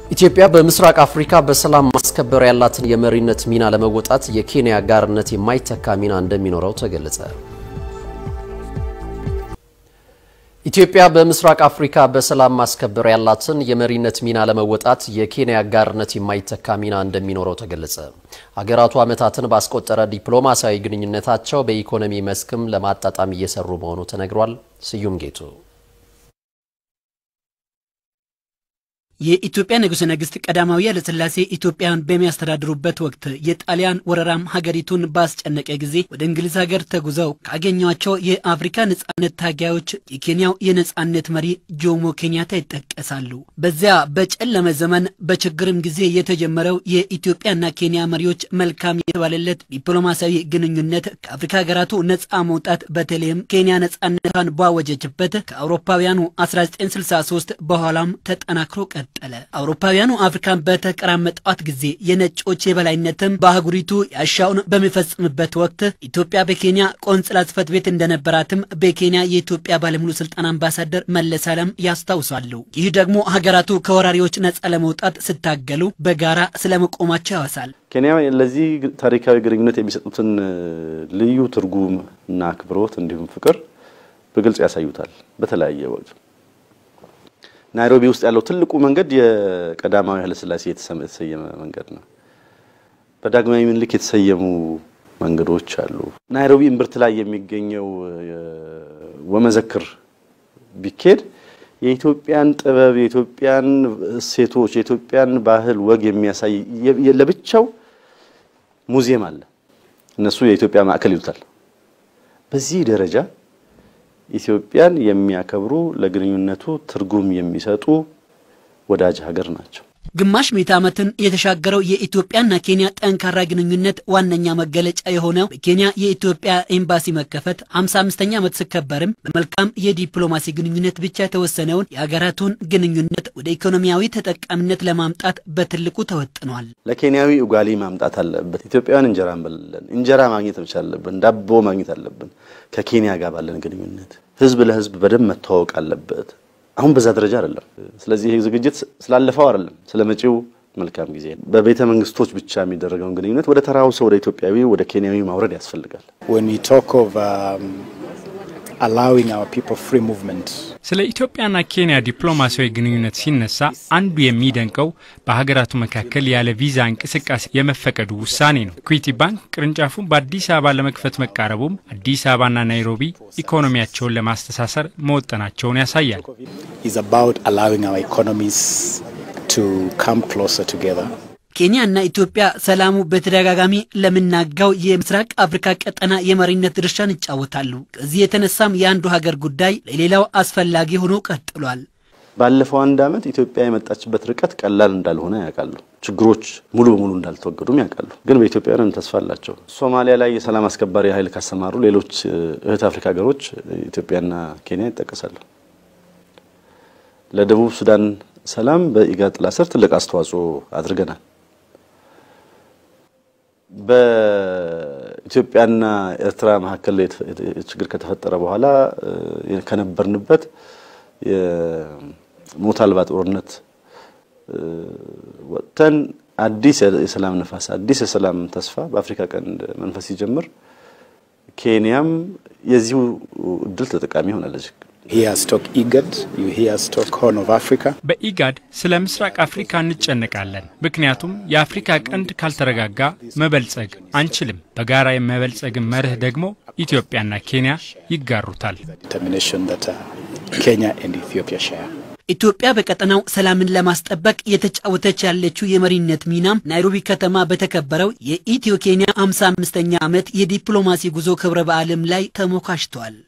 ኢትዮጵያ በምስራቅ አፍሪካ በሰላም ማስከበር ያላትን የመሪነት ሚና ለመወጣት የኬንያ አጋርነት የማይተካ ሚና እንደሚኖረው ተገለጸ። ኢትዮጵያ በምስራቅ አፍሪካ በሰላም ማስከበር ያላትን የመሪነት ሚና ለመወጣት የኬንያ አጋርነት የማይተካ ሚና እንደሚኖረው ተገለጸ። ሀገራቱ ዓመታትን ባስቆጠረ ዲፕሎማሲያዊ ግንኙነታቸው በኢኮኖሚ መስክም ለማጣጣም እየሰሩ መሆኑ ተነግሯል። ስዩም ጌቱ የኢትዮጵያ ንጉሠ ነገሥት ቀዳማዊ ኃይለ ሥላሴ ኢትዮጵያን በሚያስተዳድሩበት ወቅት የጣሊያን ወረራም ሀገሪቱን ባስጨነቀ ጊዜ ወደ እንግሊዝ ሀገር ተጉዘው ካገኟቸው የአፍሪካ ነጻነት ታጋዮች የኬንያው የነጻነት መሪ ጆሞ ኬንያታ ይጠቀሳሉ። በዚያ በጨለመ ዘመን በችግርም ጊዜ የተጀመረው የኢትዮጵያና ኬንያ መሪዎች መልካም የተባለለት ዲፕሎማሲያዊ ግንኙነት ከአፍሪካ ሀገራቱ ነጻ መውጣት በተለይም ኬንያ ነጻነቷን ባወጀችበት ከአውሮፓውያኑ 1963 በኋላም ተጠናክሮ ቀ ቀጠለ። አውሮፓውያኑ አፍሪካን በተቀራመጧት ጊዜ የነጮች የበላይነትም በአህጉሪቱ ያሻውን በሚፈጽምበት ወቅት ኢትዮጵያ በኬንያ ቆንጽላ ጽሕፈት ቤት እንደነበራትም በኬንያ የኢትዮጵያ ባለሙሉ ስልጣን አምባሳደር መለስ ዓለም ያስታውሳሉ። ይህ ደግሞ ሀገራቱ ከወራሪዎች ነጻ ለመውጣት ስታገሉ በጋራ ስለመቆማቸው ያወሳል። ኬንያ ለዚህ ታሪካዊ ግንኙነት የሚሰጡትን ልዩ ትርጉም እና አክብሮት እንዲሁም ፍቅር በግልጽ ያሳዩታል በተለያየ ወቅት ናይሮቢ ውስጥ ያለው ትልቁ መንገድ የቀዳማዊ ኃይለሥላሴ የተሰየመ መንገድ ነው። በዳግማዊ ምኒልክ የተሰየሙ መንገዶች አሉ። ናይሮቢ እምብርት ላይ የሚገኘው ወመዘክር ቢኬድ የኢትዮጵያን ጥበብ፣ የኢትዮጵያን እሴቶች፣ የኢትዮጵያን ባህል ወግ የሚያሳይ ለብቻው ሙዚየም አለ። እነሱ የኢትዮጵያ ማዕከል ይሉታል። በዚህ ደረጃ ኢትዮጵያን የሚያከብሩ ለግንኙነቱ ትርጉም የሚሰጡ ወዳጅ ሀገር ናቸው። ግማሽ ምዕተ ዓመትን የተሻገረው የኢትዮጵያና ኬንያ ጠንካራ ግንኙነት ዋነኛ መገለጫ የሆነው በኬንያ የኢትዮጵያ ኤምባሲ መከፈት 55ኛ ዓመት ሲከበርም በመልካም የዲፕሎማሲ ግንኙነት ብቻ የተወሰነውን የሀገራቱን ግንኙነት ወደ ኢኮኖሚያዊ ተጠቃሚነት ለማምጣት በትልቁ ተወጥኗል። ለኬንያዊ ኡጋሊ ማምጣት አለበት። ኢትዮጵያውያን እንጀራ እንበላለን። እንጀራ ማግኘት መቻል አለብን። ዳቦ ማግኘት አለብን። ከኬንያ ጋር ባለን ግንኙነት ህዝብ ለህዝብ በደንብ መተዋወቅ አለበት። አሁን በዛ ደረጃ አይደለም። ስለዚህ ይህ ዝግጅት ስላለፈው አይደለም፣ ስለ መጪው መልካም ጊዜ በቤተ መንግስቶች ብቻ የሚደረገውን ግንኙነት ወደ ተራው ሰው ወደ ኢትዮጵያዊ ወደ ኬንያዊ ማውረድ ያስፈልጋል። ስለ ኢትዮጵያና ኬንያ ዲፕሎማሲያዊ ግንኙነት ሲነሳ አንዱ የሚደንቀው በሀገራቱ መካከል ያለ ቪዛ እንቅስቃሴ የመፈቀዱ ውሳኔ ነው። ኢኩዊቲ ባንክ ቅርንጫፉን በአዲስ አበባ ለመክፈት መቃረቡም አዲስ አበባና ናይሮቢ ኢኮኖሚያቸውን ለማስተሳሰር መወጠናቸውን ያሳያል። ኬንያና ኢትዮጵያ ሰላሙ በተደጋጋሚ ለምናጋው የምስራቅ አፍሪካ ቀጠና የመሪነት ድርሻን ይጫወታሉ። ከዚህ የተነሳም የአንዱ ሀገር ጉዳይ ለሌላው አስፈላጊ ሆኖ ቀጥሏል። ባለፈው አንድ ዓመት ኢትዮጵያ የመጣችበት ርቀት ቀላል እንዳልሆነ ያውቃሉ። ችግሮች ሙሉ በሙሉ እንዳልተወገዱም ያውቃሉ። ግን በኢትዮጵያውያን ተስፋ አላቸው። ሶማሊያ ላይ የሰላም አስከባሪ ኃይል ካሰማሩ ሌሎች እህት አፍሪካ ሀገሮች ኢትዮጵያና ኬንያ ይጠቀሳሉ። ለደቡብ ሱዳን ሰላም በኢጋድ ጥላ ስር ትልቅ አስተዋጽኦ አድርገናል። በኢትዮጵያና ኤርትራ መካከል ችግር ከተፈጠረ በኋላ ከነበርንበት የሞት አልባ ጦርነት ወጥተን አዲስ የሰላም ነፋስ፣ አዲስ የሰላም ተስፋ በአፍሪካ ቀንድ መንፈስ ሲጀምር ኬንያም የዚሁ እድል ተጠቃሚ ሆናለች። በኢጋድ ስለ ምስራቅ አፍሪካ እንጨነቃለን። ምክንያቱም የአፍሪካ ቀንድ ካልተረጋጋ መበልጸግ አንችልም። በጋራ የመበልጸግን መርህ ደግሞ ኢትዮጵያና ኬንያ ይጋሩታል። ኢትዮጵያ በቀጠናው ሰላምን ለማስጠበቅ የተጫወተች ያለችው የመሪነት ሚናም ናይሮቢ ከተማ በተከበረው የኢትዮ ኬንያ 55ኛ ዓመት የዲፕሎማሲ ጉዞ ክብረ በዓልም ላይ ተሞካሽቷል።